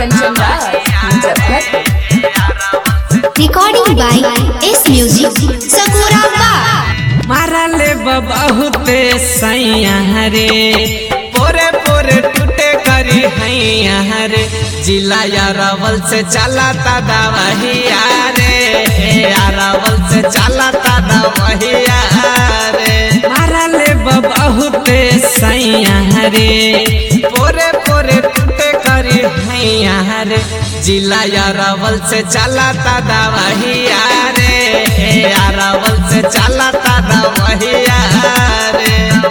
Kanchan Raj Muzaffar Recording by S Music, Sakura Bar. मारले बहुते सैया रे पोरे पोरे टूटे करी हैया रे जिला यारावल से चला ता दवहिया रे यारावल से चला ता दवहिया रे मारले बहुते सैया रे पोरे पोरे टूटे करी हैया रे जिला यारावल से चला ता दवहिया रे यारावल से चला ता दवहिया रे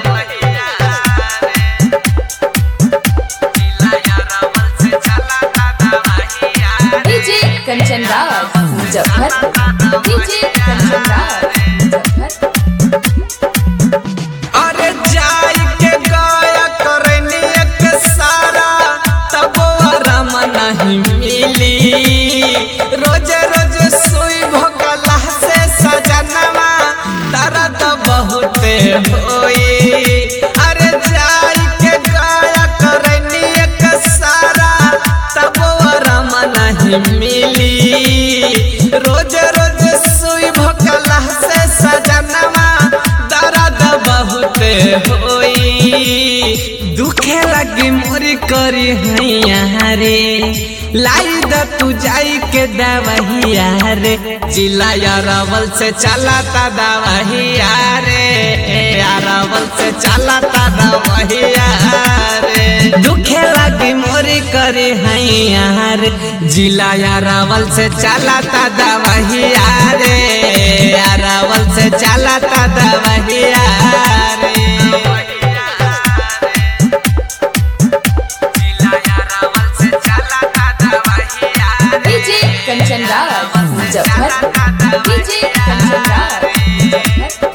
डीजे कंचन राज मुजफ्फर डीजे कंचन राज मुजफ्फर अरे जाई के गाया करनी एक सारा तब आराम नहीं मिली रोज रोज सुई भोकला से सजनवा दर्द बहुते होई अरे जाई के गाया करनी एक सारा तब आराम नहीं मिली रोज रोज सुई भोकला से सजनवा दर्द बहुत होई दुखे लगी मोरी करी हैया रे लाई द तू जाई के दवहिया रे जिला यारावल से चला ता दवहिया रे यारावल से चला ता दवहिया रे दुखे लगी मोरी करी हैया रे जिला यारावल से चला ता दवहिया रे यारावल से चला ता दवहिया रे डीजे कंचन राज मुजफ्फर डीजे कंचन राज मुजफ्फर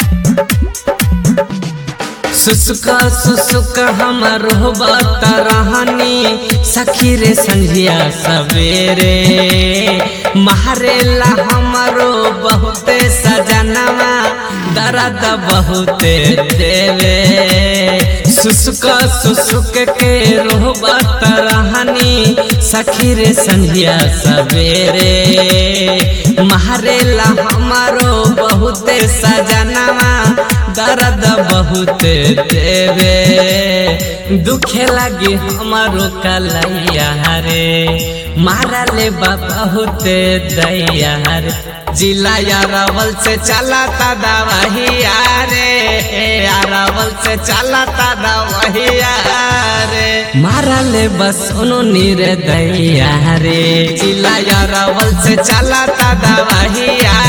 सुसुक सुसुक हमर होबत रहनी सखी रे संझिया सवेरे मारेला हमरो बहुते सजनवा दर्द बहुते देवे सुसुक सुसुक के रोबत रहनी सखी रे संझिया सवेरे मारेला हमरो बहुते सजनवा दर्द बहुत देवे दुखे लगी हमारो कलैया रे मारा ले बहुत दैया रे जिला यारावल से चला ता दवहिया रे यारावल से चला ता दवहिया रे मारा ले बस उनो नीर दैया रे जिला यारावल से चला ता दवहिया